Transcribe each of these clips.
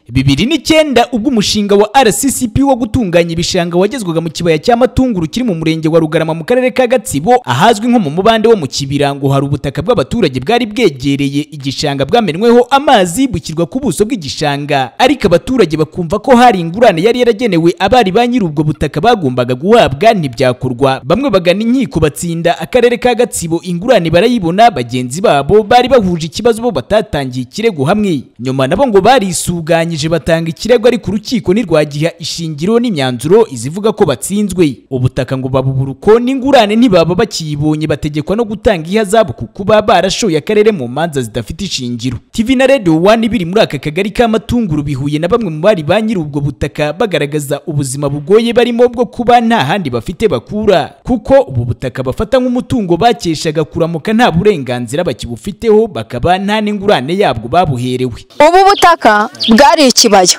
bibiri n'icyenda ubwo umushinga wa RCCP wo gutunganya ibishanga wagezwaga mu kibaya cya Matunguru kiri mu murenge wa Rugarama mu karere ka Gatsibo ahazwi nko mu mubande wo mu kibira ngo hari ubutaka bw'abaturage bwari bwegereye igishanga bwamenweho amazi bushyirwa ku buso bw'igishanga ariko abaturage bakumva ko hari ingurane yari yaragenewe abari ba nyiri ubwo butaka bagombaga guhabwa ntibyakorwa bamwe bagana inkiko batsinda akarere ka Gatsibo ingurane barayibona bagenzi babo bari bahuje ikibazo bo batatangiye ikirego hamwe nyuma nabo ngo barisuganyije batanga ikirego ariko urukiko ntirwagiha ishingiro n'imyanzuro izivuga ko batsinzwe ubutaka ngo babubura uko n'ingurane ntibaba bakiyibonye bategekwa no gutanga ihazabu ku kuba barashoye akarere mu manza zidafite ishingiro TV na Radio One biri muri aka kagari ka Matunguru bihuye na bamwe mu bari ba nyiri ubwo butaka bagaragaza ubuzima bugoye barimo bwo kuba nta handi bafite bakura kuko ubu butaka bafata nk'umutungo bakeshaga kuramuka nta burenganzira bakibufiteho bakaba nta n'ingurane yabwo babuherewe ubu butaka bwari ikibaya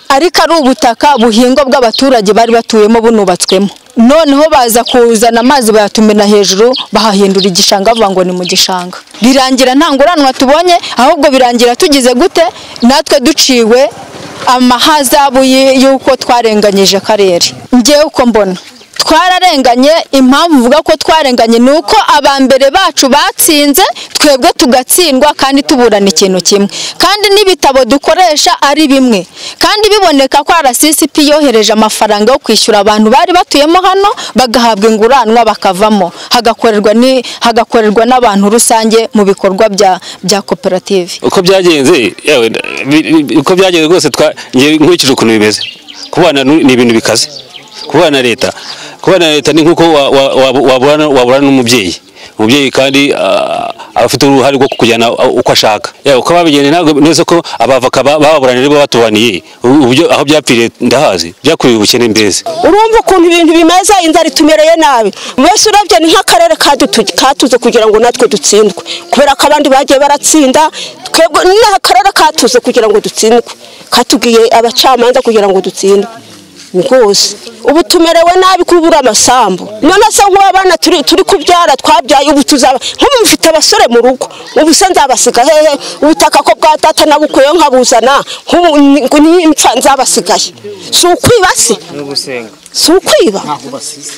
ariko ari ubutaka buhingwa bw'abaturage bari batuyemo bunubatswemo noneho baza kuzana amazi bayatumena hejuru bahahindura igishanga bavuga ngo ni mu gishanga birangira nta nguranwa tubonye ahubwo birangira tugize gute natwe duciwe amahazabu y- y'uko twarenganyije akarere ngewe uko mbona twararenganye impamvu uvuga ko twarenganye ni uko aba mbere bacu batsinze twebwe tugatsindwa kandi tuburana ikintu kimwe kandi n'ibitabo dukoresha ari bimwe kandi biboneka ko RCCP yohereje amafaranga yo kwishyura abantu bari batuyemo hano bagahabwa inguranwa bakavamo hagakorerwa ni- hagakorerwa n'abantu rusange mu bikorwa bya- bya koperative uko byagenze yewe nda- bi- bi- uko byagenze rwose twa njye nkurikije ukuntu bimeze kubana nu- ni ibintu bikaze kubana na leta kubana na leta ni nk'uko wa- wa- wa- waburana waburana n'umubyeyi umubyeyi kandi ah, aba afite uruhare rwo kukujyana ah, uko ashaka yewe uko babigeneye ntabwo neza ko abavoka ba- baburanye aribo batubaniye Ubu- uburyo aho byapfiriye ndahazi byakuriye ubukene mbese urumva ukuntu ibintu bimeze inzara itumereye nabi mbese urebye ni nk'akarere katutu- katuze kugira ngo natwe dutsindwe kubera ko abandi bagiye baratsinda twebwe ni akarere katuze kugira ngo dutsindwe katubwiye abacamanza kugira ngo dutsindwe rwose ubu tumerewe nabi kubura amasambu none se nk'abana turi turi kubyara twabyaye ubu tuzaba nk'ubu mufite abasore mu rugo ubu se nzabasiga hehe ubutaka ko bwa data nabukuyeho nkabuzana nk'ubu ni- ni- nzabasigaye si ukwiba se si ukwiba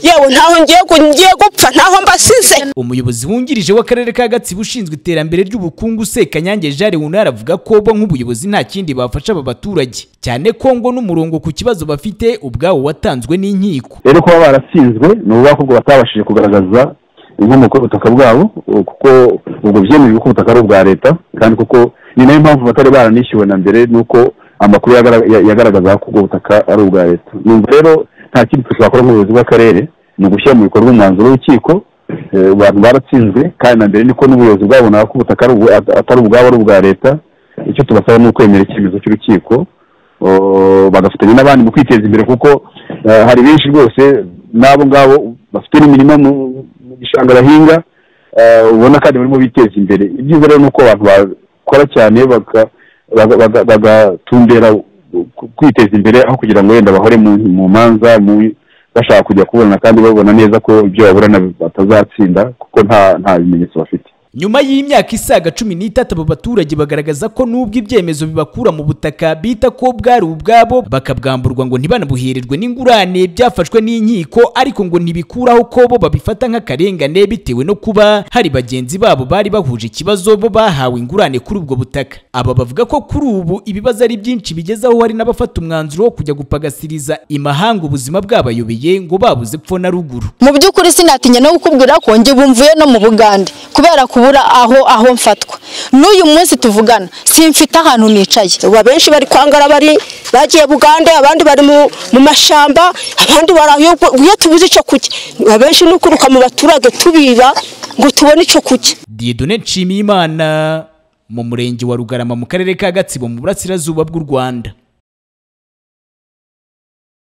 yewe ntaho ngiye gu- ngiye gupfa ntaho mbasize umuyobozi wungirije w'akarere ka gatsibo ushinzwe iterambere ry'ubukungu sekanyange jari wunara avuga ko bo nk'ubuyobozi nta kindi bafasha aba baturage cyane ko ngo n'umurongo ku kibazo bafite ubwawo watanzwe n'inkiko rero kuba baratsinzwe ni ukuvuga ko ubwo batabashije kugaragaza inkomoko y'ubutaka bwabo uh, kuko ubwo byemejwe ko ubutaka ari ubwa leta kandi kuko ni nayo mpamvu batari baranishyuwe na mbere nuko amakuru yagara- ya- yagaragazaga ko ubwo butaka ari ubwa leta numva rero nta kindi twakora nk'ubuyobozi bw'akarere ni ugushyira mu bikorwa umwanzuro w'urukiko eh, abantu baratsinzwe kandi na mbere niko n'ubuyobozi bwabonaga ko ubutaka ari ubwa- at- atari ubwabo ari ubwa leta icyo tubasaba ni ukwemera icyemezo cy'urukiko Uh, bagafatanya n'abandi mu kwiteza imbere kuko uh, hari benshi rwose n'abo ngabo bafite n'imirima mu mu gishanga bahinga uh, ubona kandi barimo biteza imbere ibyiza rero ni uko abantu bakora cyane baka- baga- baga- bagatumbera ku- kwiteza imbere aho kugira ngo wenda bahore mu mu manza mu- bashaka kujya kubona kandi babona neza ko ibyo baburana batazatsinda kuko nta nta bimenyetso bafite nyuma y'imyaka isaga cumi n'itatu abo baturage bagaragaza ko n'ubwo ibyemezo bibakura mu butaka bita ko bwari ubwabo bakabwamburwa ngo ntibanabuhererwe n'ingurane byafashwe n'inkiko ariko ngo ntibikuraho ko bo babifata nk'akarengane bitewe no kuba hari bagenzi babo bari bahuje ikibazo bo bahawe ingurane kuri ubwo butaka aba bavuga ko kuri ubu ibibazo ari byinshi bigezaho hari n'abafata umwanzuro wo kujya gupagasiriza imahanga ubuzima bwabayobeye ngo babuze epfo na ruguru mu by'ukuri sinatinya no kukubwira ko njye bumvuye no mu bugande kubera kubura aho aho mfatwa n'uyu munsi tuvugana simfite ahantu nicaye ubu abenshi bari kwangara bari bagiye bugande abandi bari mu mu mashamba abandi bari aho iyo- iyo tubuze icyo kurya abenshi ni ukuruka mu baturage tubiba ngo tubone icyo kurya Dieudonne Nshimiyimana mu murenge wa Rugarama mu karere ka Gatsibo mu burasirazuba bw'u Rwanda